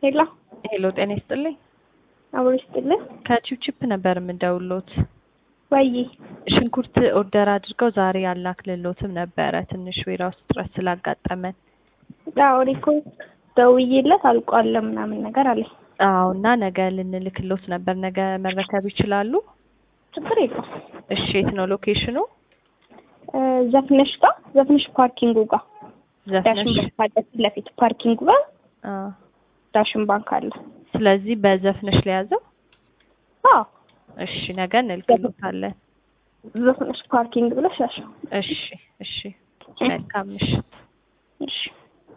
ሄሎ ሄሎ ጤና ይስጥልኝ። አብሮ ይስጥልን። ከቺፕቺፕ ነበር የምደውሎት። ወይ ሽንኩርት ኦርደር አድርገው ዛሬ አላክልሎትም ነበረ ትንሽ ዌራ ውስጥ ጥረት ስላጋጠመን። አዎ እኔ እኮ ደውዬለት አልቋል ምናምን ነገር አለኝ። አዎ እና ነገ ልንልክሎት ነበር። ነገ መረከብ ይችላሉ? ችግር የለውም። እሺ የት ነው ሎኬሽኑ? እ ዘፍነሽ ጋር ዘፍነሽ ፓርኪንጉ ጋር ዳሽን ዘፍነሽ ባንክ አለ ፊት ለፊት ፓርኪንጉ ጋር አ ዳሽን ባንክ አለ። ስለዚህ በዘፍነሽ ለያዘው። አዎ እሺ ነገ እንልክሎታለን። ዘፍነሽ ፓርኪንግ ብለሽ ያሸው። እሺ እሺ መልካም ምሽት። እሺ